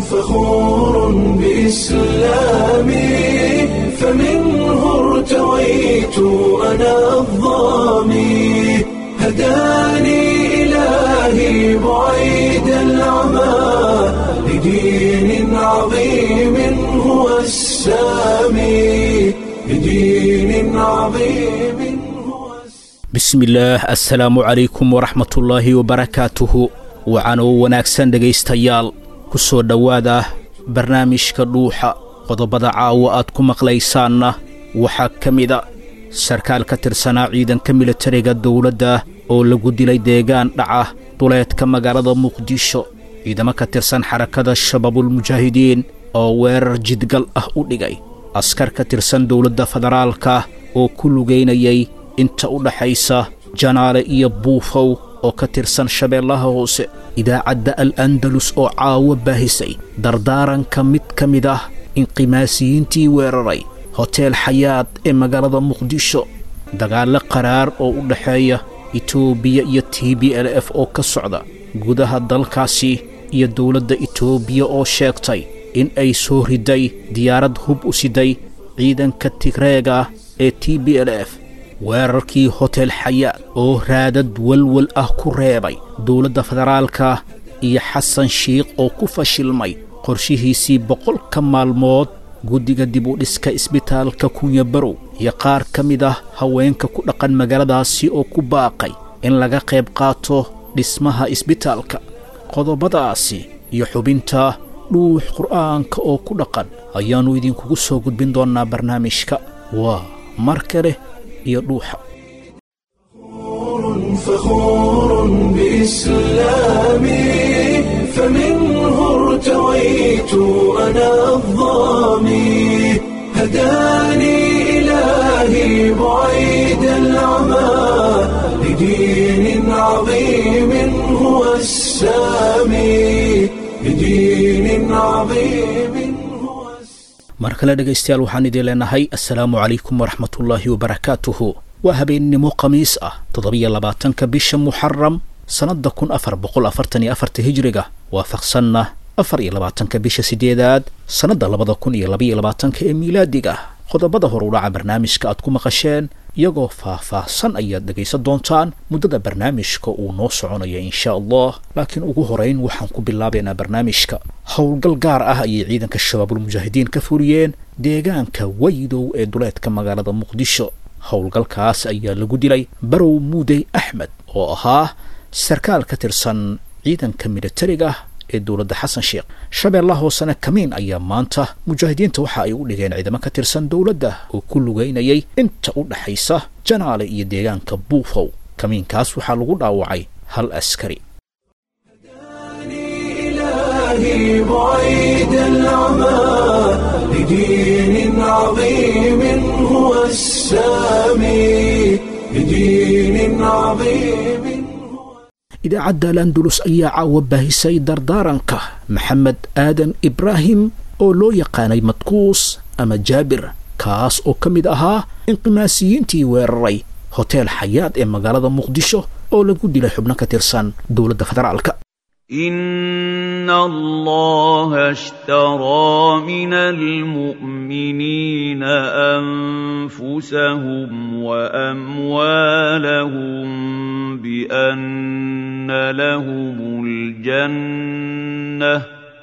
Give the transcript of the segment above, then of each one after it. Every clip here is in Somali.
فخور بإسلامي فمنه ارتويت أنا الظامي هداني إلهي بعيد العمى لدين عظيم هو السامي لدين عظيم هو السامي bismillaah assalaamu calaykum waraxmatullaahi wabarakaatuhu wacanoo wanaagsan dhegaystayaal ku soo dhowaada barnaamijka dhuuxa qodobada caawa aad ku maqlaysaanna waxaa ka mida sarkaal ka tirsanaa ciidanka militariga dowladda oo lagu dilay deegaan dhaca duleedka magaalada muqdisho ciidamo ka tirsan xarakada shabaabulmujaahidiin oo weerar jidgal ah u dhigay askar ka tirsan dowladda federaalka oo ku lugaynayay inta u dhaxaysa janaale iyo buufow oo ka tirsan shabeellaha hoose idaacadda al andalus oo caawo baahisay dardaaranka mid ka mid ah inqimaasiyiintii weeraray hoteel xayaad ee magaalada muqdisho dagaallo qaraar oo u dhaxeeya etoobiya iyo t b l f oo ka socda gudaha dalkaasi iyo dowladda etoobiya oo sheegtay in ay soo riday diyaarad hub u siday ciidanka tigreega ee t b l f weerarkii hotel xayaad oo raadad walwal ah ku reebay dowladda federaalka iyo xasan shiikh oo ku fashilmay qorshihiisii boqolka maalmood guddiga dib u dhiska isbitaalka kunya barow iyo qaar ka mid ah haweenka ku dhaqan magaaladaasi oo ku baaqay in laga qayb qaato dhismaha isbitaalka qodobadaasi iyo xubinta dhuux qur'aanka oo ku dhaqan ayaannu idinkugu soo gudbin doonnaa barnaamijka waa mar kale iyo dhuuxa فخور بإسلامي فمنه ارتويت أنا الظامي هداني إلهي بعيد العمى لدين عظيم هو السامي لدين عظيم هو السامي mar kale dhegaystayaal waxaan idiin leenahay assalaamu calaykum waraxmatullaahi wabarakaatuhu waa habeennimo khamiis ah toddobiyo labaatanka bisha muxaram sannadda kun afar boqol afartan iyo afarta hijriga waafaqsanna afar iyo labaatanka bisha sideedaad sannadda labada kun iyo labaiyo labaatanka ee miilaadiga qodobada horudhaca barnaamijka aad ku maqasheen iyagoo faah-faahsan ayaad dhegaysan doontaan muddada barnaamijka uu noo soconaya insha allah laakiin ugu horeyn waxaan ku bilaabaynaa barnaamijka howlgal gaar ah ayay ciidanka shabaabulmujaahidiin ka fuliyeen deegaanka waydow ee duleedka magaalada muqdisho howlgalkaas ayaa lagu dilay barow muudey axmed oo ahaa sarkaal ka tirsan ciidanka militariga ee dowladda xasan sheekh shabeellaha hoosena kamiin ayaa maanta mujaahidiinta waxa ay u dhigeen ciidamo ka tirsan dowladda oo ku lugaynayay inta u dhaxaysa janaale iyo deegaanka buufow kamiinkaas waxaa lagu dhaawacay hal askari إلهي بعيد العمى لدين عظيم هو السامي لدين عظيم idaacadda landulus ayaa caawa baahisay dardaaranka maxamed aadan ibraahim oo loo yaqaanay madkuus ama jaabir kaas oo ka mid ahaa inqimaasiyiintii weeraray hoteel xayaad ee magaalada muqdisho oo lagu dilay xubno ka tirsan dowladda federaalka إن الله اشترى من المؤمنين أنفسهم وأموالهم بأن لهم الجنة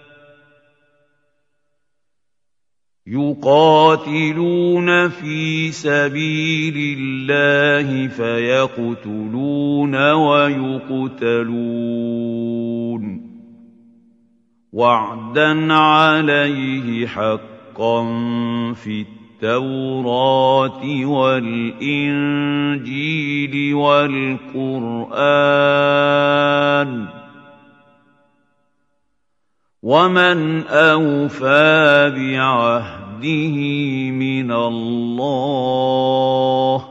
يقاتلون في سبيل الله فيقتلون ويقتلون وعدا عليه حقا في التوراة والإنجيل والقرآن ومن أوفى بعهده من الله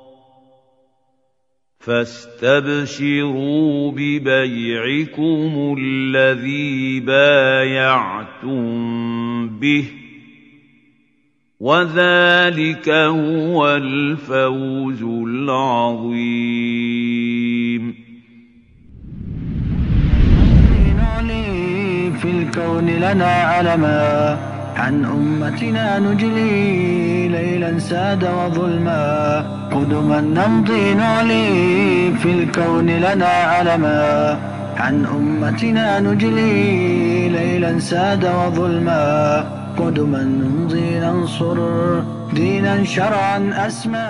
فاستبشروا ببيعكم الذي بايعتم به وذلك هو الفوز العظيم نعلي في الكون لنا علما عن أمتنا نجلي ليلا ساد وظلما قدما نمضي نعلي في الكون لنا علما عن أمتنا نجلي ليلا ساد وظلما قدما نمضي ننصر دينا شرعا أسمى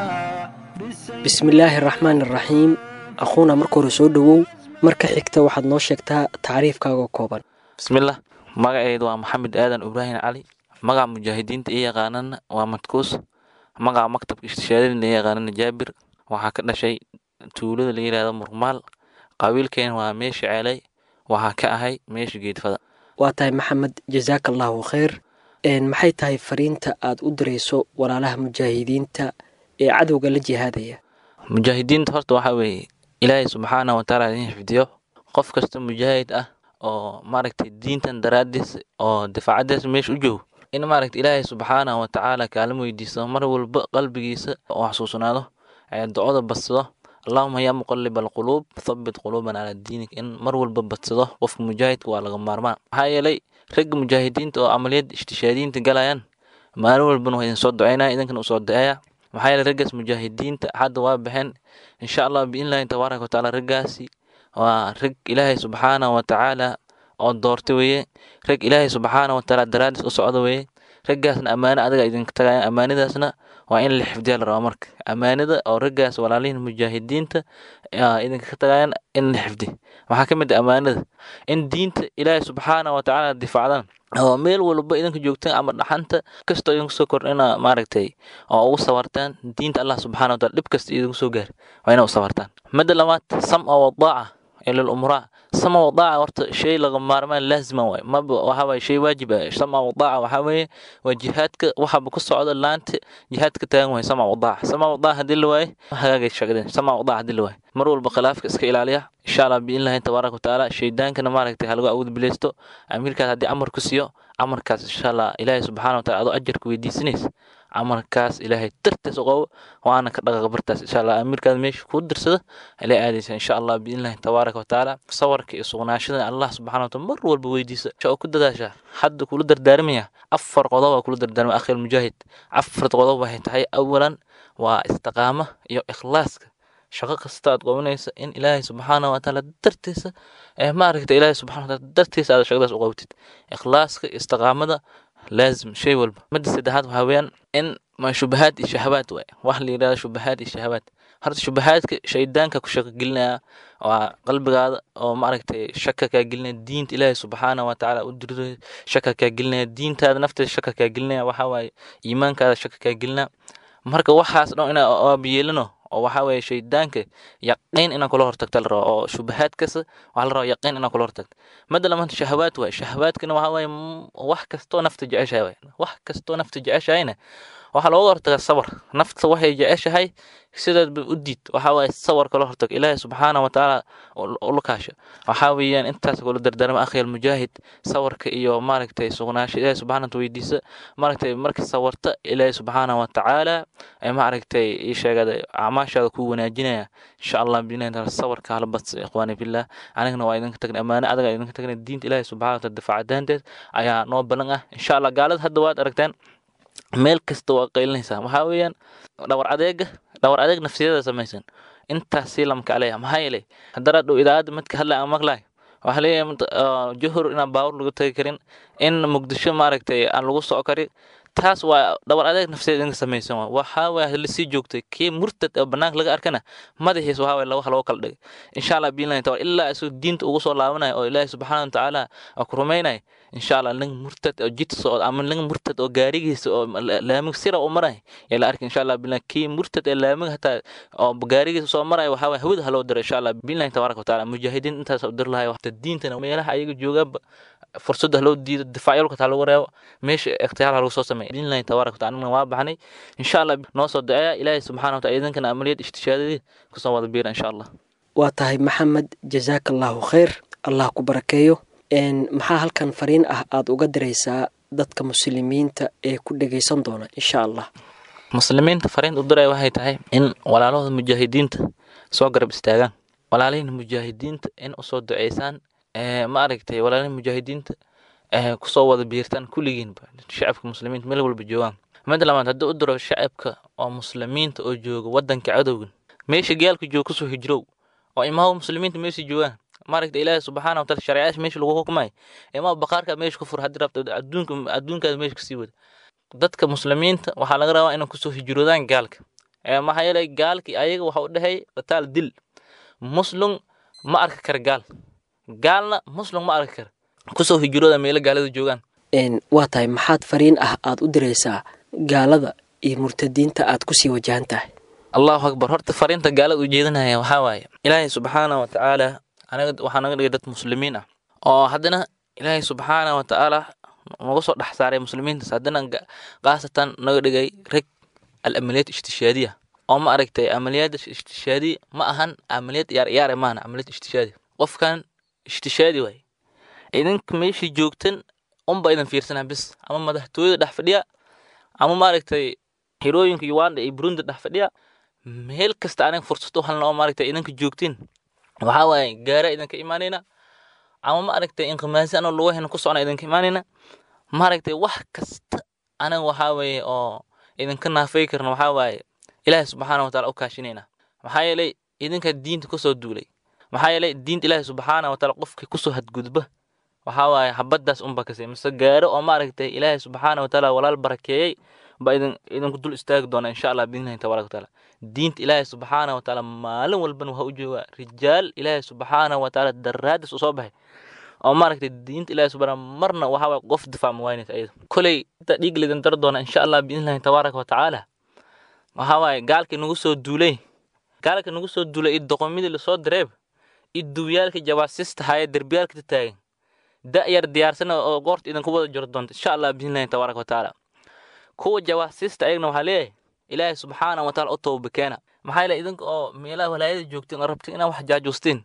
bismillaahi araxmaan iraxiim aquuna marka hore soo dhowow marka xigta waxaad noo sheegtaa tacriifkaaga kooban bismillah magaceedu waa maxamed aadan ibraahim cali magaca mujaahidiinta ii yaqaanana waa matkuus magaca maktabka istishaadadina ii yaqaanana jaabir waxaa ka dhashay tuulada la yidhaahdo murmaal qabiilkeena waa meesha ceelay waxaa ka ahay meesha geedfada waa tahay maxamed jasaaka allaahu khayr maxay tahay fariinta aad u dirayso walaalaha mujaahidiinta ee cadowga la jihaadaya mujaahidiinta horta waxaa weeye ilaahay subxaana watacaala idin xifdiyo qof kasta mujaahid ah oo maaragtay diintan daraadiis oo difaacadiis meesha u joogo in maaragta ilaahay subxaana watacaala kaalin weydiisto mar walba qalbigiisa oo xasuusnaado ee ducada badsado allahuma yaa muqaliba alquluub thabbit quluubana calaa diinik in mar walba badsado qofka mujaahidka waa laga maarmaan maxaa yeelay ragga mujaahidiinta oo camaliyad ishtishaadiyiinta galayaan maalin walbana waa idin soo duceynaya idinkana usoo duceeya maxaa yeelay raggaas mujaahidiinta hadda waa baxeen insha allah biidnillahi tabaaraka watacaala raggaasi waa rag ilaahay subxaana watacaala oo doortay weeye rag ilaahay subxaana watacaala daraadiis u socda weeye raggaasna ammaano adaga idinka tagayaan ammaanadaasna waa in la xifdiya la rabaa marka ammaanada oo raggaas walaalihin mujaahidiinta idinka ka tagayaan in la xifdi waxaa ka mid ah ammaanada in diinta ilaahay subxaana watacaala difaacdan oo meel walba idinka joogtaan ama dhaxanta kastoo idinku soo kordhina maaragtay oo ugu sawartaan diinta allah subxana wataala dhib kasta idinku soo gaar waa ina u sawartaan midda labaad samca wadaaca ilal umraa sama wadaaca horta shay laga maarmaan laazima waay maba waxa waye shay waajib ah sama wadaaca waxaa weeye waa jihaadka waxaba ku socda laanta jihaadka taagan waay sama wadaaca sama wadaaca haddii la waaye hagaagay shaqadeen sama wadaaca haddii la waaye mar walba khilaafka iska ilaaliya insha allah biidnillahi tabaaraka watacaala shaydaankana maaragtay halagu awood bileysto amiirkaas haddii amar ku siiyo amarkaas insha allah ilaahay subxaana wataala adoo ajarka weydiisanaysa amarkaas ilaahay dartiis u qabo waana ka dhaqaqa bartaas insha allah amiirkaas meesha kuu dirsada ala aadaysa insha allah biidnillahi tabaaraka watacaala sawarka iyo sugnaashada allah subxana wataala mar walba weydiisa oo ku dadaasha hadda kula dardaaramaya afar qodob waa kula dardaarmaya akhil mujaahid afar qodob waxay tahay awalan waa istiqaama iyo ikhlaaska shaqo kasta aad qabanaysa in ilaahay subxaana watacaala dartiisa ee maaragta ilaahay subxana wataala dartiisa aad shaqadaas u qabatid ikhlaaska istiqaamada laazim shay walba midda saddexaad waxaa weeyaan in ma shubahaad iyo shahawaad waay wax la yidhahdo shubahaad iyo shahawaad horta shubahaadka shaydaanka ku shaqo gelinaya waa qalbigaada oo maaragtay shaka kaa gelinaya diinta ilaahay subxaana watacaala u dirdo shaka kaa gelinaya diintaada nafteeda shaka kaa gelinaya waxaa waaye iimaankaada shaka kaa gelinaya marka waxaas dhan inaa aabiyeelino oo waxaa weeye shaydaanka yaqiin inaa kula hortagta la rabo oo shubahaad kasta waxaa la rabaa yaqiin inaa kula hortagta madda labaad shahawaad waay shahawaadkana waxaa waaye wax kastoo nafta jeceshahay waay wax kastoo nafta jeceshahayna waxaa looga hortagaa sabar nafta waxay jeceshahay sidaadba u diid waxaa waaye sawar kala hortag ilaahay subxaana watacaala ula kaasha waxaa weeyaan intaas kula dardaarma akhiyal mujaahid sawarka iyo maaragtay sugnaasha ilaahay subxaana wataala weydiisa maaragtay marka sawarta ilaahay subxaana watacaala ee maaragtay ii sheegada acmaashaada kuu wanaajinaya insha allah binahi taala sawarka hala badsa ikhwaani fillah anigana waa idinka tagnay ammaane adaga idinka tagnay diinta ilaahay subxana wataala difaacadaanteed ayaa noo ballan ah insha allah gaalada hadda waad aragteen meel kasta waa qaylinaysaa waxaa weeyaan dhawar adeega dhawar adeeg nafsiyada samaysan intaas sii lamka aleeya maxaa yeelay haddana dhow idaacadda midka hadla aan maqlaay waxaa leeyahay johor inaan baawur lagu tagi karin in muqdisho maaragtay aan lagu soco karin taas waa dhawar adeeg nafsiyeed idinka samaysan waa waxaa waaya lasii joogtay kii murtad oo banaanka laga arkana madaxiis waxaa waaya wax looga kala dhigay insha allah biillahi taala ilaa isuu diinta ugu soo laabanayo oo ilaahi subxaana watacaala ku rumaynayo insha allah nin murtad oo jid socod ama nin murtad oo gaarigiisa oo laamig sira u maray yaa la arki insha allah biillahi kii murtad ee laamig hataa oo gaarigiisa soo maraya waxaa waaya hawada haloo diro insha allah biillahi tabaaraka watacaala mujaahidiin intaas u dir lahay waqti diintana meelaha ayaga joogaanba fursadda haloo diido difaacyo taa lagu reebo meesha ikhtiyaar lagu soo sameeyo biidnillahi tabaaraka wataala anigana waa baxnay insha allah noo soo duceeya ilaahay subxaana wataala idinkana amaliyad ishtishaadadii kusoo wada biira insha allah waa tahay maxamed jasaaka allaahu khayr allah ku barakeeyo maxaa halkan fariin ah aada uga diraysaa dadka muslimiinta ee ku dhegaysan doona insha allah muslimiinta fariinta u diraya waxay tahay in walaalahooda mujaahidiinta soo garab istaagaan walaalihiin mujaahidiinta in usoo duceysaan ma aragtay walaalihiin mujaahidiinta kusoo wada biirtaan kulligiinba shacabka muslimiinta meel walba joogaan mid labaad haddii u diro shacabka oo muslimiinta oo jooga wadanka cadowgan meesha gaalka jooga kusoo hijrow oo imaha muslimiinta meesha joogaan maaragta ilaahi subxaana wataala shareecadaas meesha lagu xukumay imaa baqaarka meesha ku fur haddii rabta adduunka adduunkaada meesha kasii wada dadka muslimiinta waxaa laga rabaa inay kusoo hijroodaan gaalka maxaa yeelay gaalkii ayaga waxa u dhexeey qitaal dil muslum ma arki kara gaal gaalna muslum ma arki kara kusoo hijrooda meelo gaalada joogaan waa tahay maxaad fariin ah aad u diraysaa gaalada iyo murtadiinta aad kusii wajahan tahay allahu akbar horta fariinta gaalada ujeedinaya waxaa waaye ilaahay subxaana wa tacaala anaga waxaa naga dhigay dad muslimiin ah oo haddana ilaahay subxaana wa tacaala naga soo dhex saaray muslimiintaas haddana khaasatan naga dhigay reg al amaliyad ishtishaadiya oo ma aragtay amaliyada ishtishaadiya ma ahan amaliyad yaar yaare maahana amaliyad ishtishaadi qofkan ishtishaadi waaye idinka meeshii joogtan unba idin fiirsanaa bis ama madaxtooyada dhex fadhiya ama maaragtay hirooyinka uganda iyo burundi dhex fadhiya meel kasta aniga fursad u halna oo maaragtay idinka joogtiin waxaa waaye gaara idinka imaanayna ama maaragtay inqimaasi anoo lagu hena ku socna idinka imaanayna maaragtay wax kasta aniga waxaa weeye oo idinka naafay karna waxaa waaye ilaahi subxaana wataala u kaashinayna maxaa yeelay idinka diinta kusoo duulay maxaa yeelay diinta ilaahi subxaana wataala qofkii kusoo hadgudba waxaa waaye habadaas unba kasay mise gaaro oo maaragtay ilaahi subxaana wataala walaal barakeeyey ba idin idinku dul istaagi doona insha allah biidnillahi tabaraka wataala diinta ilaahi subxaana wataala maalin walban waxaa u joogaa rijaal ilaahi subxaana wataala daraadis usoo baxay oo maaragtay diinta ilaahi subxaana marna waxaa waaye qof difaac ma waynaysa ayada koley inta dhiig lidin dar doona insha allah biidnillahi tabaaraka watacaala waxaa waaye gaalkii nagu soo duulay gaalkii nagu soo duulay iyo doqomidii lasoo direeb iyo duwyaalkii jawaasista haya derbiyaalka taagan da'yar diyaarsan oo goorta idinku wada jiro doonta insha allah biidnillahi tabaaraka watacaala kuwa jawaasista ayagna waxaa leeyahay ilaahay subxaana wataala u toobakeena maxaa yeele idinka oo meelaha walaayada joogtiin oo rabtiin inaad wax jaajuustiin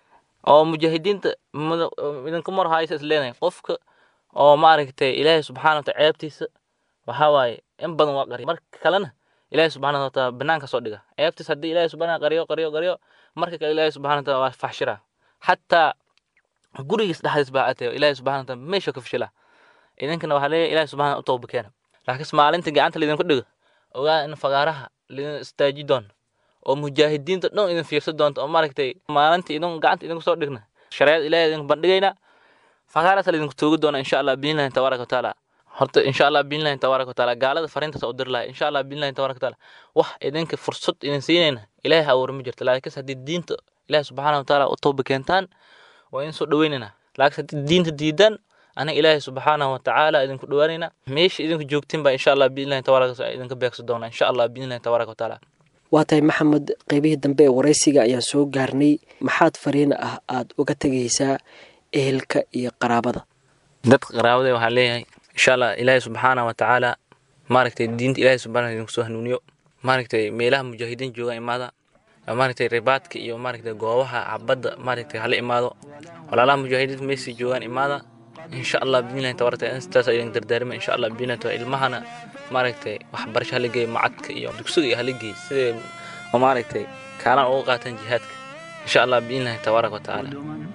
oo mujaahidiinta idinka mar haysa isleenahay qofka oo maaragtay ilaahay subxaana wataala ceebtiisa waxaa waaye in badan waa qariya marka kalena ilaahay subxaana wataala banaanka soo dhiga ceebtiisa haddii ilaahay subxaana qariyo qariyo qariyo marka kale ilaahay subxaana wataala waa faxshira xataa gurigiis dhexdiis baa atay ilaahay subxaana wataala meesha ka fashila idinkana waxaa leeyahay ilaahay subxaana u toobakeena laakiinse maalinta gacanta laydinku dhigo ogaa in fagaaraha laydin istaaji doon oo mujaahidiinta dhan idin fiirsan doonto oo maaragtay maalinta idin gacanta idinku soo dhigna shareecada ilaahay idinku bandhigayna fagaaraas laydinku toogi doona insha allah biidnillahi tabaaraka wataala horta insha allah biidnillahi tabaaraka wataala gaalada fariintaas u diri lahay insha allah biidnillahi tabaaraka wataala wax idinka fursad idin siinayna ilaahay abuur ma jirto laakiinse haddii diinta ilaahay subxaana wataala u tooba keentaan waa idin soo dhaweynayna laakiinse haddii diinta diidaan anaga ilaahay subxaanahu watacaala idinku dhawaanayna meesha idinku joogtiin baa insha allah biidnillahi tabaaraka wataala idinka beegsi doona insha allah biidnillahi tabaaraka wataala waa tahay maxamed qeybihii dambe ee waraysiga ayaan soo gaarnay maxaad fariina ah aad uga tegaysaa ehelka iyo qaraabada dadka qaraabada waxaa leeyahay insha allah ilaahay subxaana watacaala maaragtay diinta ilaahay subxaana idinku soo hanuuniyo maaragtay meelaha mujaahidiin jooga imaada maaragtay ribaadka iyo maaragtay goobaha cabadda maaragtay hala imaado walaalaha mujaahidiinta meesii joogaan imaada insha allah biidnillahi tabaaraka intaas idin dardaarima insha allah biidnillahi tabaaraka ilmahana maaragtay waxbarasho hala geeyo macadka iyo dugsiga iyo hala geeyo siday oo maaragtay kaalan uga qaataan jihaadka insha allah biidnillahi tabaaraka watacaala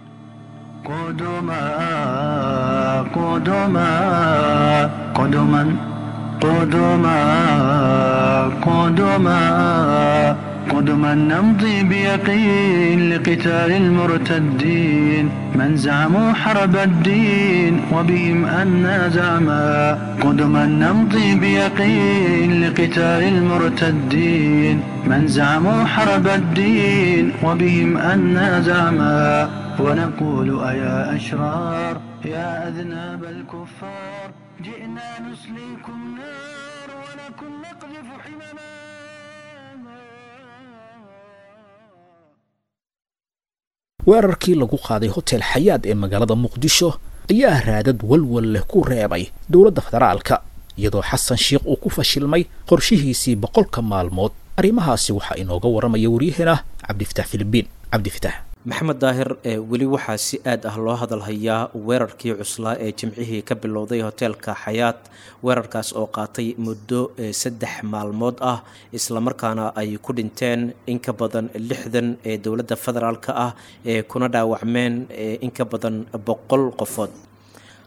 قدما قدما قدما قدما قدما قدما نمضي بيقين لقتال المرتدين من زعموا حرب الدين وبهم أنا زعما قدما نمضي بيقين لقتال المرتدين من زعموا حرب الدين وبهم أنا زعما ونقول أيا أشرار يا أذناب الكفار جئنا نسليكم نار ولكم نقذف حمما weerarkii lagu qaaday hotel xayaad ee magaalada muqdisho ayaa raadad walwal leh ku reebay dowladda federaalka iyadoo xasan sheikh uu ku fashilmay qorshihiisii boqolka maalmood arrimahaasi waxaa inooga warramaya waryaheena cabdifatax filibiin cabdifatax maxamed daahir ee weli waxaa si aad ah loo hadalhayaa weerarkii cuslaa ee jimcihii ka bilowday hoteelka xayaat weerarkaas oo qaatay muddo saddex maalmood ah islamarkaana ay ku dhinteen in ka badan lixdan ee dowladda federaalka ah ee kuna dhaawacmeen in ka badan boqol qofood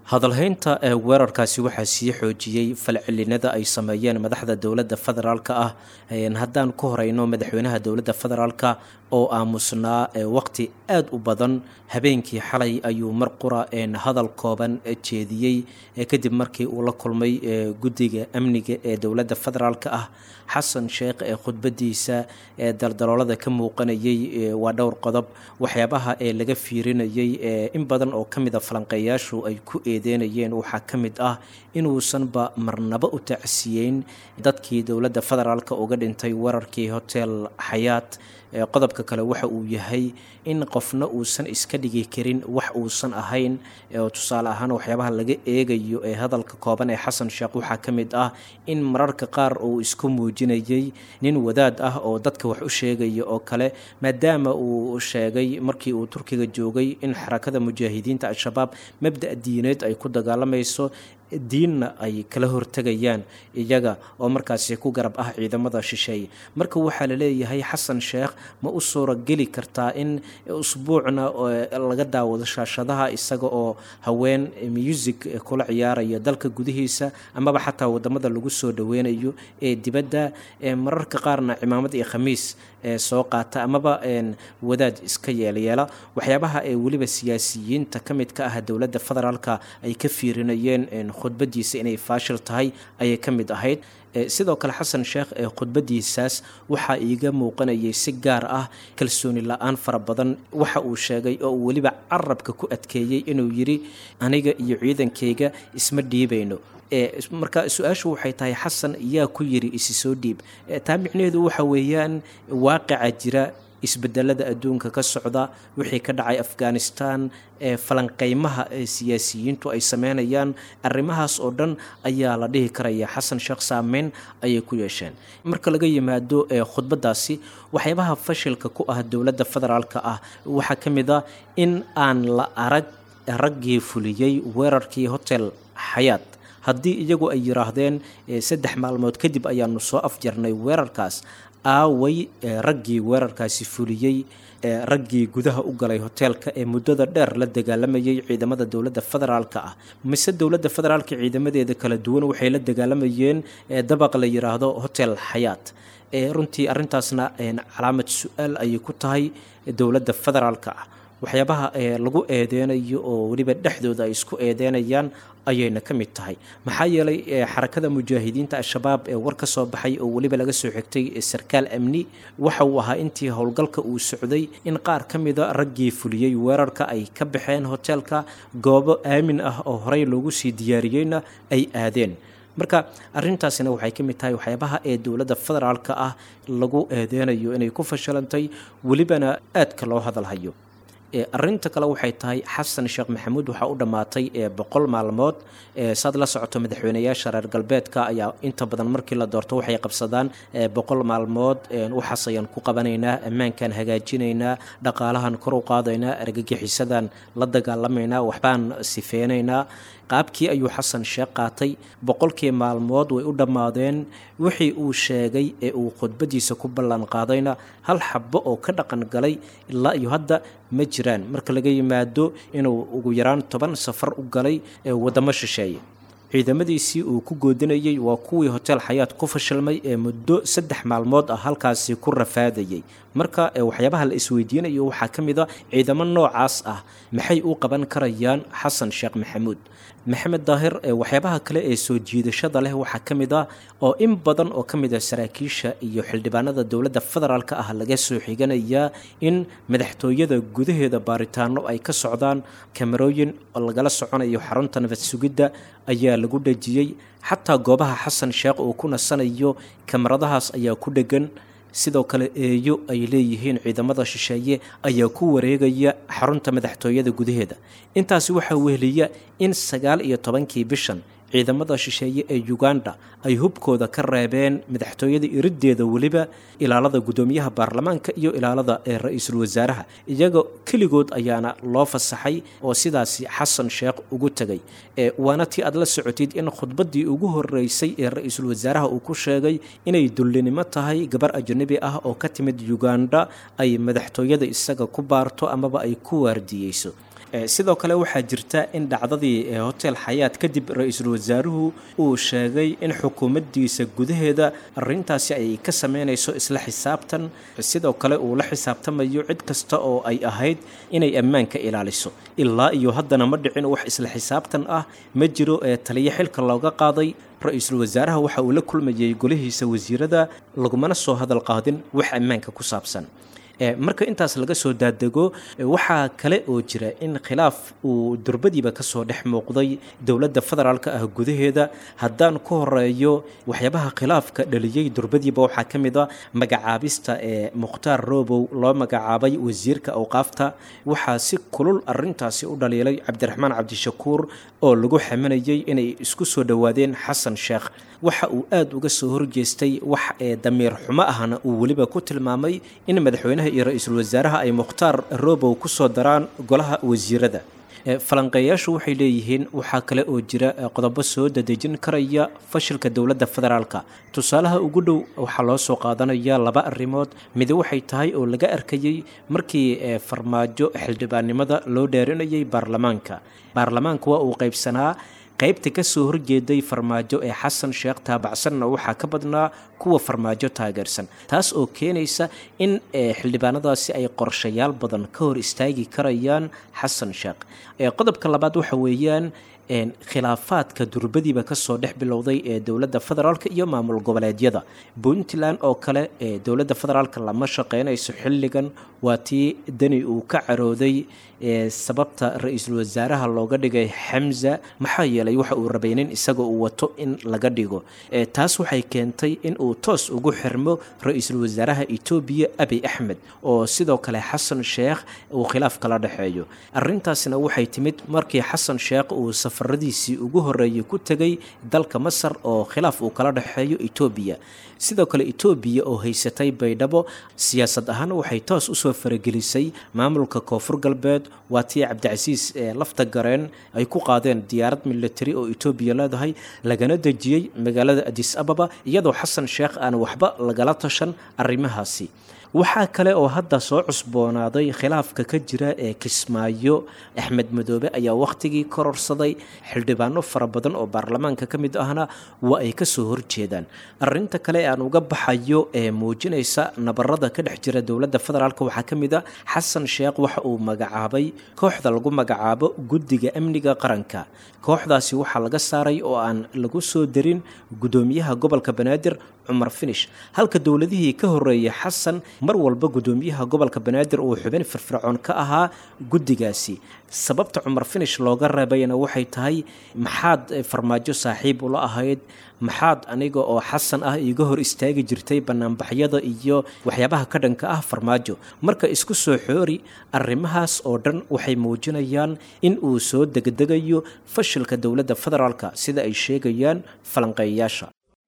hadalhaynta ee weerarkaasi waxaa sii xoojiyey falcelinada ay sameeyeen madaxda dowladda federaalka ah haddaan ku horeyno madaxweynaha dowladda federaalka oo aamusnaa waqti aada u badan habeenkii xalay ayuu mar qura hadal kooban jeediyey kadib markii uu la kulmay guddiga amniga ee dowladda federaalka ah xasan sheekh ee khudbadiisa ee daldaloolada ka muuqanayay waa dhowr qodob waxyaabaha ee laga fiirinayay in badan oo ka mid a falanqeeyaashu ay ku eedeynayeen waxaa ka mid ah inuusanba marnabo u tacsiyeyn dadkii dowladda federaalka uga dhintay weerarkii hotel xayaat qodobka kale waxa uu yahay in qofna uusan iska dhigi karin wax uusan ahayn tusaale ahaan waxyaabaha laga eegayo ee hadalka kooban ee xasan sheekh waxaa ka mid ah in mararka qaar uu isku muujinayay nin wadaad ah oo dadka wax u sheegaya oo kale maadaama uu sheegay markii uu turkiga joogay in xarakada mujaahidiinta al-shabaab mabda' diineed ay ku dagaalamayso diinna ay kala hortegayaan iyaga oo markaasi ku garab ah ciidamada shisheeye marka waxaa la leeyahay xasan sheekh ma u suurageli kartaa in usbuucna laga daawado shaashadaha isaga oo haween music kula ciyaaraya dalka gudihiisa amaba xataa wadamada lagu soo dhaweynayo ee dibadda mararka qaarna cimaamad iyo khamiis soo qaata amaba wadaad iska yeelyeela waxyaabaha ee weliba siyaasiyiinta ka mid ka ah dowladda federaalka ay ka fiirinayeen khudbadiisa inay faashil tahay ayay ka mid ahayd sidoo kale xasan sheekh ee khudbadiisaas waxaa iiga muuqanayay si gaar ah kalsooni la-aan fara badan waxa uu sheegay oo uu weliba carabka ku adkeeyey inuu yidhi aniga iyo ciidankayga isma dhiibayno marka su-aashu waxay tahay xasan yaa ku yiri isi soo dhiib taa micnaheedu waxa weeyaan waaqica jira isbedelada adduunka ka socda wixii ka dhacay afghanistan ee falanqeymaha ee siyaasiyiintu ay sameynayaan arrimahaas oo dhan ayaa la dhihi karaya xasan sheekh saameyn ayay ku yeesheen marka laga yimaado khudbadaasi waxyaabaha fashilka ku ah dowladda federaalka ah waxaa ka mid a in aan la arag raggii fuliyey weerarkii hotel xayaat haddii iyagu ay yidhaahdeen saddex maalmood kadib ayaanu soo afjarnay weerarkaas aaway raggii weerarkaasi fuliyey raggii gudaha u galay hoteelka ee muddada dheer la dagaalamayay ciidamada dowladda federaalka ah mise dowladda federaalka ciidamadeeda kala duwan waxay la dagaalamayeen dabaq la yidhaahdo hotel xayaat runtii arrintaasna calaamad su-aal ayay ku tahay dowladda federaalka ah waxyaabaha lagu eedeynayo oo weliba dhexdooda ay isku eedeynayaan ayayna ka mid tahay maxaa yeelay xarakada mujaahidiinta al-shabaab ee war ka soo baxay oo weliba laga soo xigtay sarkaal amni waxa uu ahaa intii howlgalka uu socday in qaar ka mida raggii fuliyey weerarka ay ka baxeen hoteelka goobo aamin ah oo horey loogu sii diyaariyeyna ay aadeen marka arintaasina waxay ka mid tahay waxyaabaha ee dowladda federaalka ah lagu eedeynayo inay ku fashilantay welibana aadka loo hadalhayo arinta kale waxay tahay xasan sheekh maxamuud waxaa u dhammaatay boqol maalmood saad la socoto madaxweyneyaasha reer galbeedka ayaa inta badan markii la doorto waxay qabsadaan boqol maalmood waxaas ayaan ku qabanaynaa ammaankan hagaajinaynaa dhaqaalahan kor u qaadaynaa argagixisadan la dagaalamaynaa waxbaan sifeynaynaa qaabkii ayuu xasan sheekh qaatay boqolkii maalmood way u dhammaadeen wixii uu sheegay ee uu khudbadiisa ku ballan qaadayna hal xabo oo ka dhaqan galay ilaa iyo hadda ma jiraan marka laga yimaado inuu ugu yaraan toban safar u galay waddamo shisheeye ciidamadiisii uu ku goodinayey waa kuwii hotel xayaat ku fashilmay ee muddo saddex maalmood ah halkaasi ku rafaadayey marka waxyaabaha la isweydiinayo waxaa ka mid a ciidamo noocaas ah maxay u qaban karayaan xasan sheekh maxamuud maxamed daahir waxyaabaha kale ee soo jiidashada leh waxaa ka mid ah oo in badan oo ka mid ah saraakiisha iyo xildhibaanada dowladda federaalka ah laga soo xiganayaa in madaxtooyada gudaheeda baaritaano ay ka socdaan kamarooyin oo lagala soconayo xarunta nabad sugidda ayaa lagu dhejiyey xataa goobaha xasan sheekh uu ku nasanayo kamaradahaas ayaa ku dhegan sidoo kale eeyo ay leeyihiin ciidamada shisheeye ayaa ku wareegaya xarunta madaxtooyada gudaheeda intaasi waxaa weheliya in sagaal iyo tobankii bishan ciidamada shisheeye ee uganda ay hubkooda ka reebeen madaxtooyada iriddeeda weliba ilaalada guddoomiyaha baarlamaanka iyo ilaalada ee ra-iisul wasaaraha iyaga keligood ayaana loo fasaxay oo sidaasi xasan sheekh ugu tegay waana tii aad la socotid in khudbaddii ugu horeysay ee ra-iisul wasaaraha uu ku sheegay inay dullinimo tahay gabar ajnabi ah oo ka timid uganda ay madaxtooyada isaga ku baarto amaba ay ku waardiyeyso sidoo kale waxaa jirta in dhacdadii hotel xayaat kadib ra-iisul wasaaruhu uu sheegay in xukuumaddiisa gudaheeda arintaasi ay ka sameynayso isla xisaabtan sidoo kale uu la xisaabtamayo cid kasta oo ay ahayd inay ammaanka ilaaliso ilaa iyo haddana ma dhicin wax isla xisaabtan ah ma jiro ee taliyo xilka looga qaaday ra-iisul wasaaraha waxa uu la kulmayay golihiisa wasiirada lagumana soo hadal qaadin wax ammaanka ku saabsan marka intaas laga soo daadego waxaa kale oo jira in khilaaf uu durbadiiba kasoo dhex muuqday dowladda federaalk ah gudaheeda haddaan ka horeeyo waxyaabaha khilaafka dhaliyey durbadiiba waxaa ka mid a magacaabista ee mukhtaar robow loo magacaabay wasiirka awqaafta waxaa si kulul arintaasi u dhaliilay cabdiraxmaan cabdishakuur oo lagu xaminayay inay isku soo dhowaadeen xasan sheekh waxa uu aada uga soo horjeestay wax ee damiir xumo ahna uu weliba ku tilmaamay in madaxweynaha iyo ra-iisul wasaaraha ay mukhtaar robow ku soo daraan golaha wasiirada falanqeeyaashu waxay leeyihiin waxaa kale oo jira qodobo soo dadejin karaya fashilka dowladda federaalka tusaalaha ugu dhow waxaa loo soo qaadanaya laba arrimood mid waxay tahay oo laga arkayey markii farmaajo xildhibaannimada loo dheerinayay baarlamaanka baarlamaanka waa uu qaybsanaa qaybta ka soo horjeeday farmaajo ee xasan sheekh taabacsanna waxaa ka badnaa kuwa farmaajo taageersan taas oo keenaysa in xildhibaanadaasi ay qorshayaal badan ka hor istaagi karayaan xasan sheekh qodobka labaad waxa weeyaan khilaafaadka durbadiiba kasoo dhex bilowday ee dowladda federaalk iyo maamul goboleedyada puntland oo kale ee dowladda federaalk lama shaqeynayso xilligan waa tii dani uu ka carooday sababta ra-iisul wasaaraha looga dhigay xamza maxaa yeelay waxa uu rabay nin isaga uu wato in laga dhigo taas waxay keentay in uu toos ugu xirmo ra-iisul wasaaraha etoobiya abi axmed oo sidoo kale xasan sheekh uu khilaaf kala dhexeeyo arintaasna waxay timid markii xasan sheekh uu safaradiisii ugu horeeyay ku tegay dalka masar oo khilaaf uu kala dhexeeyo etoobiya sidoo kale etoobiya oo haysatay baydhabo siyaasad ahaan waxay toos usoo faragelisay maamulka koonfur galbeed waa tii cabdicasiis ee lafta gareen ay ku qaadeen diyaarad militari oo etoobiya leedahay lagana dejiyey magaalada adis ababa iyadoo xasan sheekh aan waxba lagala tashan arrimahaasi waxaa kale oo hadda soo cusboonaaday khilaafka ka jira ee kismaayo axmed madoobe ayaa wakhtigii kororsaday xildhibaano fara badan oo baarlamaanka ka mid ahna waa ay kasoo horjeedaan arinta kale aan uga baxayo ee muujinaysa nabarada ka dhex jira dowladda federaalk waxaa ka mid a xasan sheekh waxa uu magacaabay kooxda lagu magacaabo guddiga amniga qaranka kooxdaasi waxaa laga saaray oo aan lagu soo darin guddoomiyaha gobolka banaadir cumar finish halka dowladihii ka horeeyay xasan mar walba guddoomiyaha gobolka banaadir uu xubin firfircoon ka ahaa guddigaasi sababta cumar finish looga reebayna waxay tahay maxaad farmaajo saaxiib ula ahayd maxaad aniga oo xasan ah iiga hor istaagi jirtay banaanbaxyada iyo waxyaabaha ka dhanka ah farmaajo marka isku soo xoori arrimahaas oo dhan waxay muujinayaan in uu soo degdegayo fashilka dowladda federaalka sida ay sheegayaan falanqeeyayaasha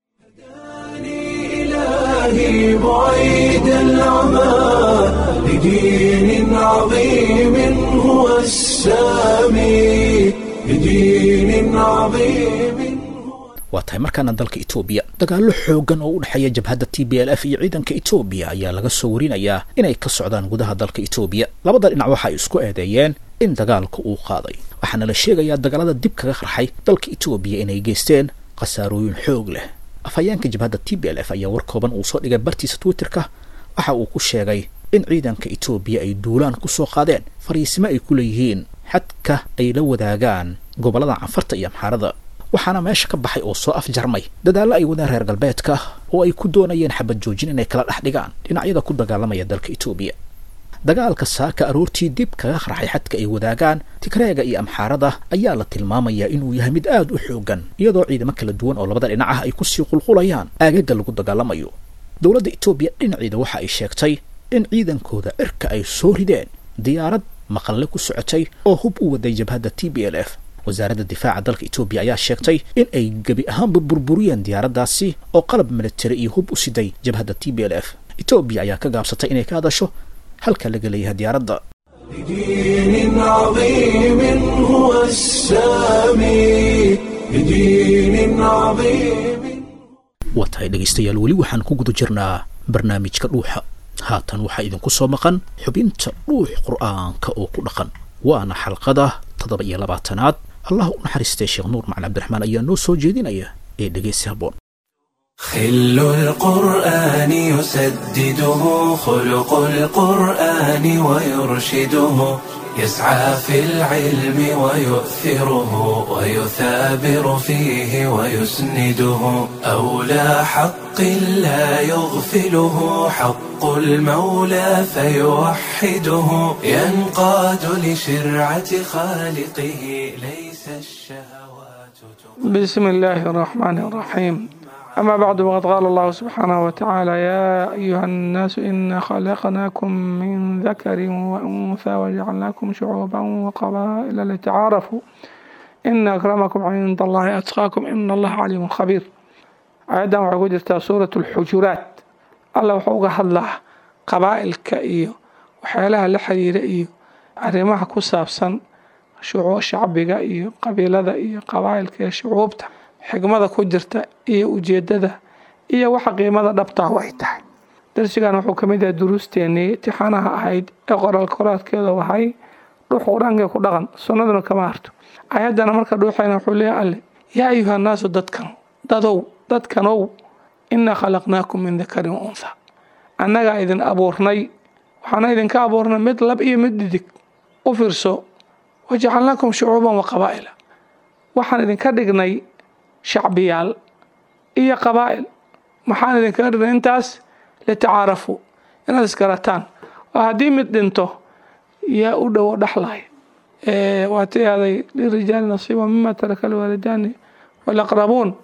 إلهي بعيد العمى لدين عظيم هو السامي لدين عظيم waa tahay markaana dalka etoobiya dagaallo xoogan oo u dhexeeya jabhadda t b l f iyo ciidanka etoobiya ayaa laga soo warinayaa inay ka socdaan gudaha dalka etoobiya labada dhinac waxa ay isku eedeeyeen in dagaalka uu qaaday waxaana la sheegayaa dagaalada dib kaga qarxay dalka etoobiya inay geysteen khasaarooyin xoog leh afhayeenka jabhadda t b l f ayaa war kooban uu soo dhigay bartiisa twitterka waxa uu ku sheegay in ciidanka etoobiya ay duulaan ku soo qaadeen fariisimo ay ku leeyihiin xadka ay la wadaagaan gobollada canfarta iyo amxaarada waxaana meesha ka baxay oo soo afjarmay dadaallo ay wadeen reer galbeedka oo ay ku doonayeen xabad joojin inay kala dhex dhigaan dhinacyada ku dagaalamaya dalka etoobiya dagaalka saaka aroortii dib kaga qarxay xadka ay wadaagaan tigreega iyo amxaarada ayaa la tilmaamayaa inuu yahay mid aad u xoogan iyadoo ciidamo kala duwan oo labada dhinac ah ay kusii qulqulayaan aagaga lagu dagaalamayo dowladda etoobiya dhinaceeda waxa ay sheegtay in ciidankooda cirka ay soo rideen diyaarad maqalle ku socotay oo hub u waday jabhadda t b l f wasaaradda difaaca dalka etoobiya ayaa sheegtay in ay gebi ahaanba burburiyeen diyaaraddaasi oo qalab militari iyo hub u siday jabhadda t b l f etoobiya ayaa ka gaabsatay inay ka hadasho halka laga leeyahay diyaaradda لدين عظيم هو السامي لدين عظيم waa tahay dhegaystayaal weli waxaan ku guda jirnaa barnaamijka dhuuxa haatan waxaa idinku soo maqan xubinta dhuux qur'aanka oo ku dhaqan waana xalqada toddoba iyo labaatanaad allah u naxariistay sheekh nuur macali cabdiraxmaan ayaa noo soo jeedinaya ee dhegeysi habboon خل القرآن يسدده خلق القرآن ويرشده يسعى في العلم ويؤثره ويثابر فيه ويسنده أولى حق لا يغفله حق المولى فيوحده ينقاد لشرعة خالقه ليس الشهوات بسم الله الرحمن الرحيم أما بعد وقد قال الله سبحانه وتعالى يا أيها الناس إنا خلقناكم من ذكر وأنثى وجعلناكم شعوبا وقبائل لتعارفوا إن أكرمكم عند الله أتقاكم إن الله عليم خبير آياdan waxay ku jirtaa suurat alxujuraat alla wuxuu uga hadlaa qabaa'ilka iyo waxyaalaha la xiriira iyo arrimaha ku saabsan shacbiga iyo qabiilada iyo qabaa'ilka iyo shucuubta xigmada ku jirta iyo ujeedada iyo waxa qiimada dhabtaa way tahay darsigan wuxuu kamid yahay duruusteenii tixanaha ahayd ee qoraal koraadkeeda wahay dhuux qur-aanka ku dhaqan sunnaduna kama harto ayaddana marka dhuuxayna wuxuu leeyahay alle yaa ayuha naasu dadkan dadow dadkanow inaa khalaqnaakum min dakarin wa untha annagaa idin abuurnay waxaana idinka abuurnay mid lab iyo mid dhidig u fiirso wajacalnaakum shucuuban wa qabaa'ila waxaan idinka dhignay shacbiyaal iyo qabaa'il maxaan idinkaga dhignay intaas litacaarafuu inaad isgarataan oo haddii mid dhinto yaa u dhowo dhexlay waatay aaday lirijaali nasiiba mima taraka alwaalidaani walaqrabuun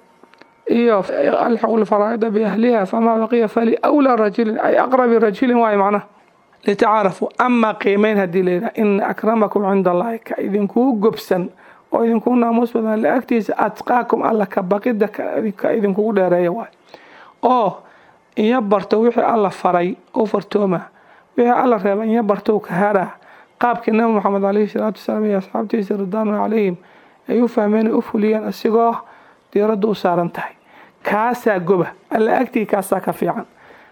iyo alxaqu lfaraa'ida biahliha famaa baqiya fali awlaa rajulin ay aqrabi rajulin waayo macnaha litacaarafuu amaa qiimeyn haddii layidhaha ina akramakum cinda allahi ka idinkuu gobsan oo idinkuu naamuus badan la agtiisa atqaakum alla ka baqida ka idinkugu dheereeya waay oo iyo barto wixii alla faray u fartooma wixii alla reeba iyo barto ka haraa qaabkii nabi maxamed caleyhi salaatu wasalaam iyo asxaabtiisa ridwaanu calayhim ay u fahmeen u fuliyeen isigoo diiradda u saaran tahay kaasaa goba alla agtii kaasaa ka fiican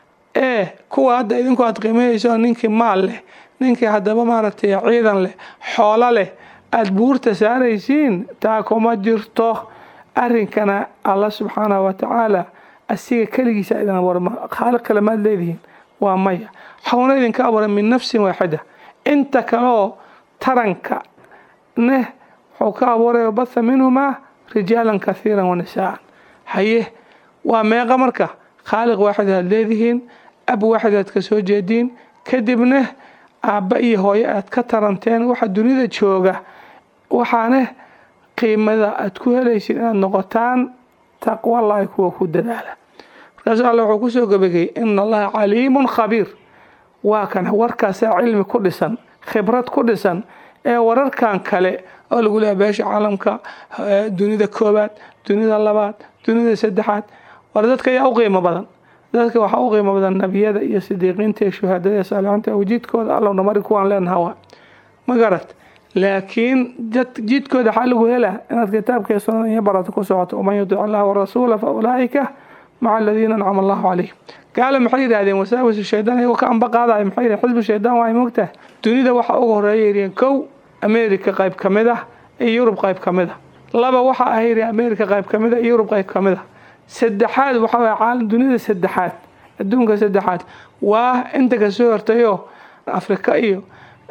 ee kuwa hadda idinku aad qiimeynayso ninkii maal leh ninkii haddaba maaragtay ciidan leh xoolo leh aada buurta saaraysiin taa kuma jirto arrinkana alla subxaanahu watacaala asiga keligiisa idin abuura khaaliq kale maad leedihiin waa maya xawna idinka abuuray min nafsin waaxida inta kaleoo taranka neh wuxuu ka abuuray batha minhumaa rijaalan kathiiran wa nisaa'an haye waa meeqa marka khaaliq waaxid aad leedihiin ab waaxid aad ka soo jeediin kadibna aabba iyo hooyo aad ka taranteen waxa dunida jooga waxaane qiimada aad ku helaysid inaad noqotaan taqwallahi kuwa ku dadaala markaasu alle wuxuu kusoo gabageyey ina allaha caliimun khabiir waa kan warkaasaa cilmi ku dhisan khibrad ku dhisan ee wararkan kale oo lagu leeya beesha caalamka dunida koobaad dunida labaad dunida saddexaad war dadka ayaa u qiimo badan dadka waxaa u qiimo badan nebiyada iyo sidiiqiinta iyo shuhaadada iyo saalixiinta wajidkooda allowna mari kuwaan leenaha waa ma garad laakiin jidkooda waxaa lagu helaa inaad kitaabka iyo sunnada iyo barata ku socoto waman yudic allaha warasuula fa ulaa'ika maca aladiina ancama allahu calayhim gaale maxay yidhaahdeen wasaawisu shaydaan iyagoo ka amba qaadaya maxay yidhahen xisbu shaydaan waa mogtahay dunida waxa uga horeeya yidheen kow america qayb ka mid ah iyo yurub qayb ka mid ah laba waxa ah yidhi america qayb ka mid ah iyo yurub qayb ka mid ah saddexaad waxa waye caalam dunida saddexaad adduunka saddexaad waa inta kasoo hortayoo afrika iyo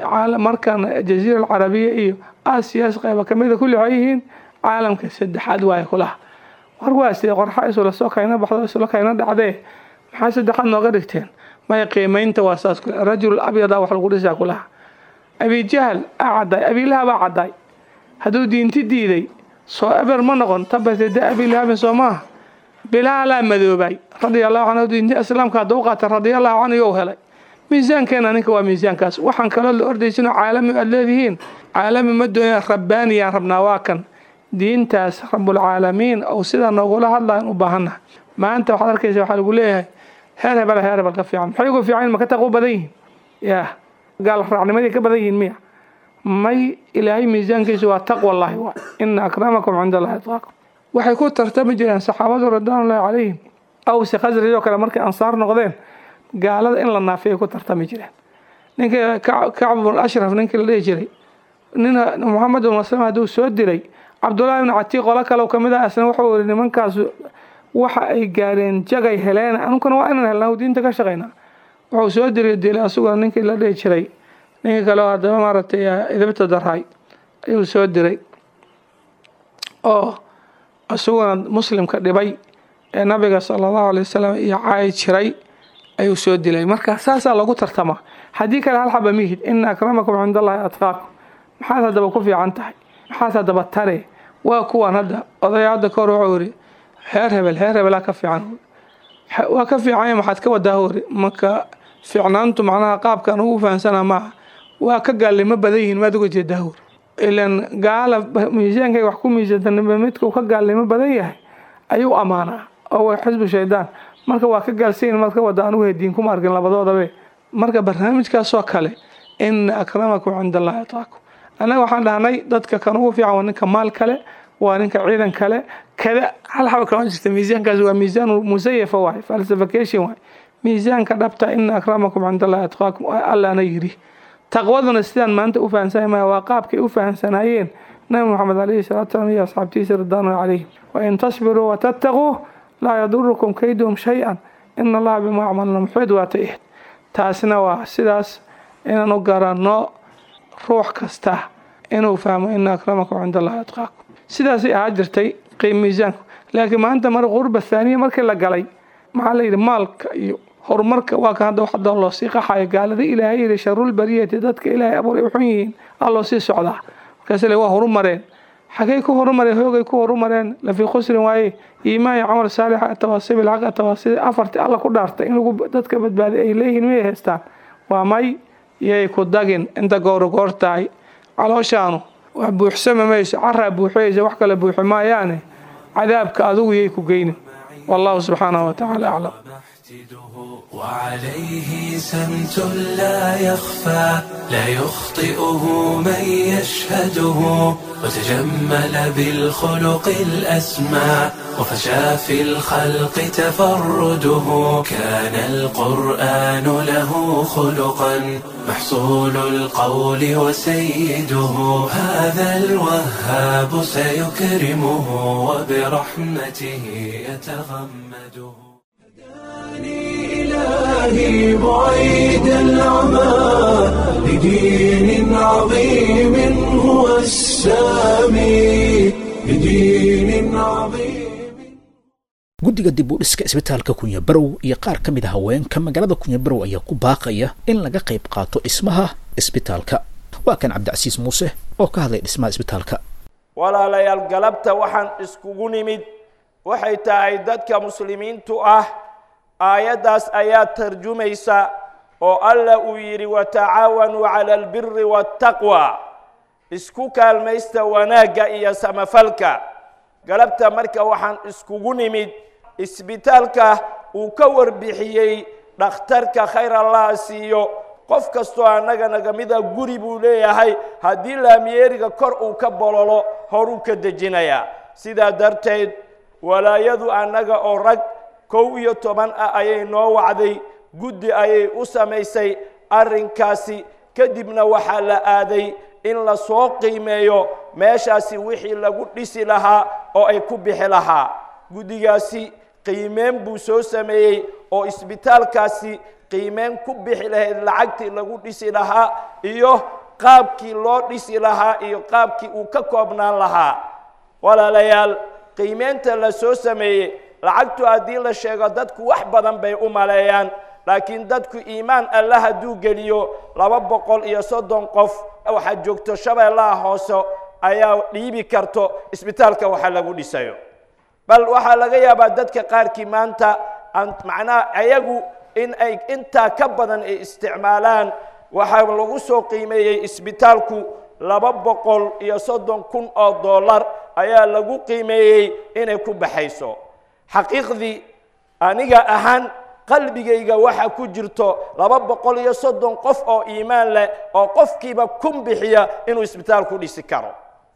markan jaziira alcarabiya iyo aasiyaas qayba kamida kulli waxay yihiin caalamka saddexaad waaye kulaha war waa sidee qorxa isula soo kayna baxdo isula kayna dhacdee maxaa saddexaad nooga dhigteen maya qiimeynta waa saas kule rajul abyada wax lagu dhisaa kulaha abijahal aa caddaay abiilaha baa caddaay hadduu diinti diiday soo eber ma noqon tabatede abilahabin soo maaha bilaalaa madoobay radia allahu canhu diinta islaamka hadduu qaata radia allahu canhu you helay miisaankeena ninka waa miisaankaas waxaan kaloo la ordaysinoo caalami aad leedihiin caalami ma doonaya rabbaaniyaan rabnaa waa kan diintaas rabulcaalamiin ou sidaa noogula hadlayan u baahannaha maanta waxaad arkaysa waxaa lagu leeyahay heer hebel heer hebel ka fiican maxay ugu fiican maka taqu badan yihiin yaa gaal raacnimadii ka badan yihiin miya may ilaahay miisaankiisu waa taqwallahi waa ina akramakum cinda allahi atqaakum waxay ku tartami jireen saxaabadu ridwaanullahi calayhim awse khasraj oo kale markay ansaar noqdeen gaalada in la naafiyay ku tartami jireen ninkii kacb bn ashraf ninkii la dhihi jiray nin moxamed bin maslama hadduu soo dilay cabdullahi ibnu catiiq qolo kale ka mid ah isna wuxuu yiri nimankaas waxa ay gaareen jagay heleen anunkuna waa inaan helnaa diinta ka shaqaynaa wuxuu soo dilay dilay asaguna ninkii la dhihi jiray ninkii kale oo haddaba maaragtay idibta darhay ayuu soo diray oo isaguna muslimka dhibay ee nabiga sala allahu alay wasalam iyo caayi jiray ayuu soo dilay marka saasaa lagu tartamaa haddii kale hal xaba mihid ina akramakum cinda allahi atqaakum maxaad haddaba ku fiican tahay maxaad haddaba tare waa kuwan hadda odaya hadda kahor wuxuu yiri heer hebel heer hebelaa ka fiican waa ka fiicanya maxaad ka wadaa hori marka fiicnaantu macnaha qaabkan ugu fahamsanaa maaha waa ka gaalnimo badan yihiin maad uga jeedaa hori ilan gaala miisaankay wax ku miisaantanba midkuu ka gaalnimo badan yahay ayuu ammaanaa oo waa xisbu shaydaan marka waa ka gaalsayin maad ka wada anugu hediin kuma arkin labadoodabe marka barnaamijkaasoo kale ina akramakum cinda allahi ataakum annaga waxaan dhahnay dadka kan ugu fiican waa ninka maal kale waa ninka ciidan kale kada hal xaba kama jirta miisaankaas waa miisaan musayafa waay falsification waay miisaanka dhabta ina akramakum cinda allahi atqaakum allaana yiri taqwaduna sidaan maanta u fahamsanay maya waa qaabkay u fahamsanaayeen nabi moxamed alayhi salatu salam iyo asxaabtiisa ridwaanu calayhim wain tasbiruu watattaquu laa yadurukum kayduhum shay-an ina allaha bima yacmaluna muxiid waata ihd taasna waa sidaas inaan u garanno ruux kasta inuu fahmo ina akramakum cinda allahi atqaakum sidaasay ahaa jirtay qiim miisaanku laakiin maanta mar qurba thaaniya markii la galay maxaa la yidhi maalka iyo horumarka waa kan hadda waxda loo sii qaxayo gaalada ilaahay yidhi sharulbariyati dadka ilaahay abuuray u xun yihiin aa loo sii socdaa markaas le waa horumareen xagay ku horumareen hoogay ku horumareen lafii khusrin waaye iimaan iyo camal saalixa atawaasiib ilxaq atawaasiib afartii alla ku dhaartay in lagu dadka badbaaday ay leeyihiin miyay haystaan waa may yay ku dagin inta gooro goor tahay calooshaanu wax buuxsama mayso caraa buuxiyaysa wax kale buuxi maayaane cadaabka adigu yay ku geynin wallahu subxaanahu watacaala aclam وعليه سمت لا يخفى لا يخطئه من يشهده وتجمل بالخلق الأسمى وفشى في الخلق تفرده كان القرآن له خلقا محصول القول وسيده هذا الوهاب سيكرمه وبرحمته يتغمده إلهي بعيد العمى لدين عظيم هو السامي لدين عظيم guddiga dib u dhiska isbitaalka kunyabarow iyo qaar ka mid a haweenka magaalada kunyabarow ayaa ku baaqaya in laga qayb qaato dhismaha isbitaalka waa kan cabdicasiis muuse oo ka hadlay dhismaha isbitaalka walaalayaal galabta waxaan iskugu nimid waxay tahay dadka muslimiintu ah aayaddaas ayaa tarjumaysa oo alla uu yidhi watacaawanuu cala albiri waataqwa isku kaalmaysta wanaagga iyo samafalka galabta marka waxaan iskugu nimid isbitaalka uu ka warbixiyey dhakhtarka khayr allah siiyo qof kastoo annaga nagamida guri buu leeyahay haddii laamiyeeriga kor uu ka bololo horuu ka dejinayaa sidaa darteed walaayadu annaga oo rag kow iyo toban ah ayay noo wacday guddi ayay u samaysay arrinkaasi kadibna waxaa la aaday in la soo qiimeeyo meeshaasi wixii lagu dhisi lahaa oo ay ku bixi lahaa guddigaasi qiimeen buu soo sameeyey oo isbitaalkaasi qiimeen ku bixi lahayd lacagtii lagu dhisi lahaa iyo qaabkii loo dhisi lahaa iyo qaabkii uu ka koobnaan lahaa walaalayaal qiimeenta la soo sameeyey lacagtu haddii la sheego dadku wax badan bay u maleeyaan laakiin dadku iimaan alla hadduu geliyo laba boqol iyo soddon qof waxaa joogto shabeellaha hoose ayaa dhiibi karto isbitaalka waxa lagu dhisayo bal waxaa laga yaabaa dadka qaarkii maanta macnaha ayagu in ay intaa ka badan ay isticmaalaan waxaa lagu soo qiimeeyey isbitaalku laba boqol iyo soddon kun oo dollar ayaa lagu qiimeeyey inay ku baxayso xaqiiqdii aniga ahaan qalbigayga waxaa ku jirto laba boqol iyo soddon qof oo iimaan leh oo qofkiiba kun bixiya inuu isbitaal ku dhisi karo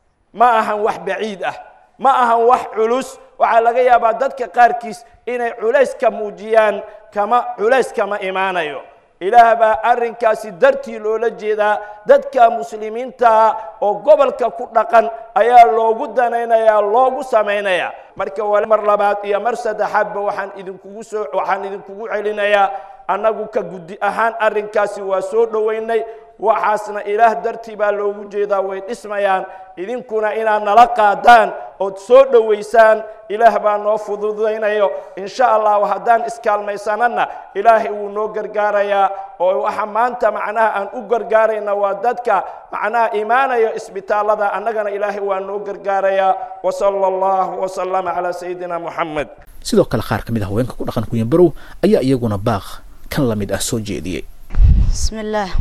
ma ahan wax baciid ah ma ahan wax culus waxaa laga yaabaa dadka qaarkiis inay culays ka muujiyaan kama culays kama imaanayo ilaah baa arrinkaasi dartii loola jeedaa dadka muslimiinta oo gobolka ku dhaqan ayaa loogu danaynayaa loogu samaynayaa marka waa mar labaad iyo mar saddexaadba waxaan idinkugu soo waxaan idinkugu celinayaa annagu ka guddi ahaan arrinkaasi waa soo dhoweynay waxaasna ilaah dartii baa loogu jeedaa way dhismayaan idinkuna inaad nala qaadaan ood soo dhowaysaan ilaah baa noo fududaynayo insha allahu haddaan iskaalmaysanana ilaahay wuu noo gargaarayaa oo waxa maanta macnaha aan u gargaarayna waa dadka macnaha imaanaya isbitaallada annagana ilaahay waa noo gargaarayaa wasala allahu wasalama calaa sayidina moxamed sidoo kale qaar ka mid ah haweenka ku dhaqan kunyanbarow ayaa iyaguna baaq kan la mid ah soo jeediyey bismillaah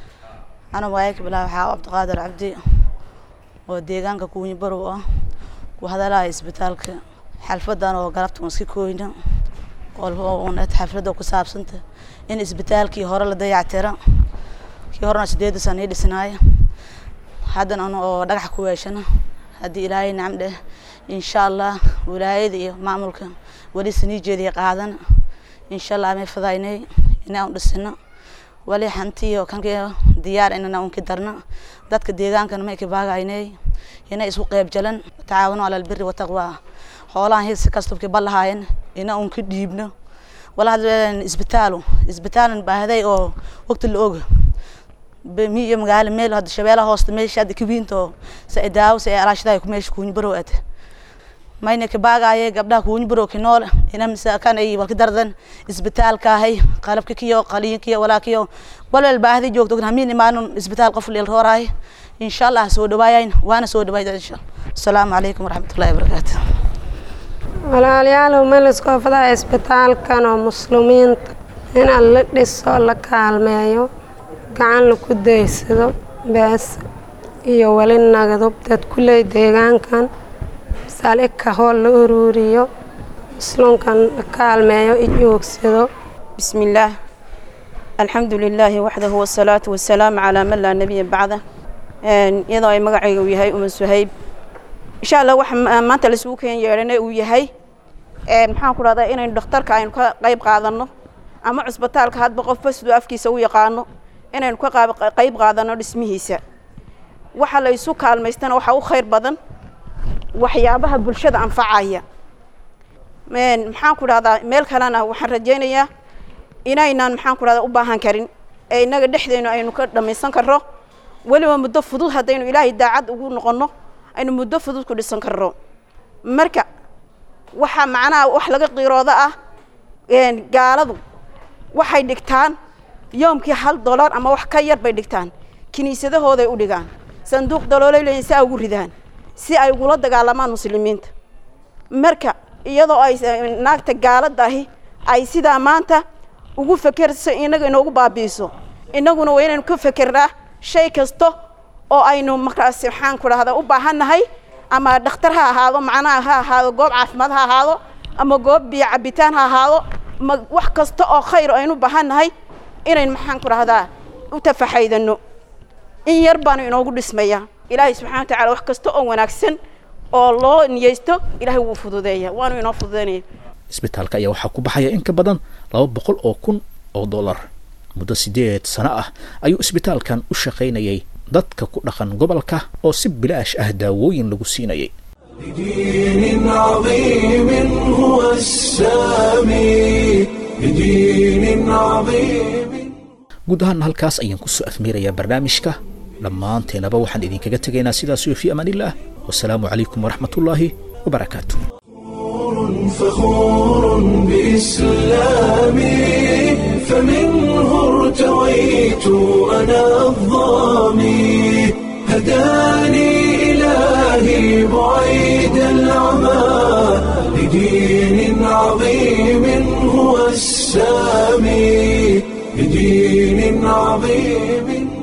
ana waayaka bilaa waxaa cabdiqaadir cabdi oo deegaanka kuunyi barow ah ku hadalaya isbitaalka xalfadan oo galabta iska kooyna oonad xafladda ku saabsanta in isbitaalkii hore la dayactira kii horena sideeda sana ii dhisnaaya haddana an oo dhagax ku weeshana haddii ilaahay nacam dheh insha allah wilaayada iyo maamulka weli sanii jeediya qaadana insha allah may fadaynay inaan dhisino wali hantiyo kanka diyaar inana unki darna dadka deegaankana may kabaagaynay ina isku qeyb jalan tacaawano ala albiri wataqwa xoolahan hisi kastubki balahayen ina unka dhiibno wala hadleen isbitaalo isbitaalan baahday oo waqti la oga mi iyo magaalo meel hadda shabeelaha hoosta meesha hadda kawiinto sa daawo sa alaashadaay ku meesha kuunyi barow ate mayna kabaagaye gabdhaha kuunyi barow kinool ina misaakan ay walka dardan isbitaalkaahay qalabka kiyo qaliinkiyo walaakiyo walwal baahdi joogto hamiin imaanun isbitaal qof leel rooraay insha allah soo dhawaayayn waana soo dhawaayda insha asalaamu calaykum waraxmatullahi wabarakaatu walaalayaalow meel iskoo fadaa isbitaalkan oo muslimiinta in la dhiso la kaalmeeyo gacan laku daysado bees iyo weli nagado dad kuley deegaankan salika hool la uruuriyo musluunkan la kaalmeeyo i joogsado bismillaah alxamdu lilaahi waxdahu wasalaatu wasalaamu calaa man laa nebiya bacda iyadoo ay magacayga uu yahay uman suhayb insha allah waxa maanta laisugu keen yeedhana uu yahay maxaan ku dhahdaa inaynu dhakhtarka aynu ka qayb qaadano ama cusbitaalka hadba qofba siduu afkiisa u yaqaano inaynu ka qayb qaadano dhismihiisa waxa la isu kaalmaystana waxaa u khayr badan waxyaabaha bulshada anfacaya maxaan ku dhahdaa meel kalena waxaan rajaynayaa inaynaan maxaan ku dhahdaa u baahan karin ee innaga dhexdeenu aynu ka dhammaysan karno weliba muddo fudud haddaynu ilaahay daacad ugu noqonno aynu muddo fudud ku dhisan karno marka waxaa macnaha wax laga qiirooda ah gaaladu waxay dhigtaan yoomkii hal dollar ama wax ka yar bay dhigtaan kiniisadahooday u dhigaan sanduuq daloolay leeyihin si ay ugu ridaan si ay ugula dagaalamaan muslimiinta marka iyadoo ay naagta gaalada ahi ay sidaa maanta ugu fekerso inaga inoogu baabi'iso innaguna waa inaynu ka fekernaa shay kasta oo aynu markaas waxaan ku dhahdaa u baahannahay ama dhakhtar ha ahaado macnaha ha ahaado goob caafimaad ha ahaado ama goob biyo cabitaan ha ahaado ma wax kasta oo khayr aynu baahannahay inayn maxaan ku dhahdaa u tafaxaydano in yar baanu inoogu dhismaya ilaahay subxana wa tacala wax kasta oo wanaagsan oo loo niyeysto ilaahay wuu fududeeya waanu inoo fududeynaya isbitaalka ayaa waxaa ku baxaya in ka badan laba boqol oo kun oo dollar muddo siddeed sano ah ayuu isbitaalkan u shaqaynayay dadka ku dhaqan gobolka oo si bilaash ah daawooyin lagu siinayay بدين عظيم هو السامي بدين عظيم guud ahaana halkaas ayaan kusoo afmeerayaa barnaamijka dhammaanteenaba waxaan idinkaga tegaynaa sidaas iyo fii amaanillaah wasalaamu calaykum waraxmatullaahi wabarakaatu فخور بإسلامي فمنه ارتويت أنا الظامي هداني إلهي بعيد العمى لدين عظيم هو السامي لدين عظيم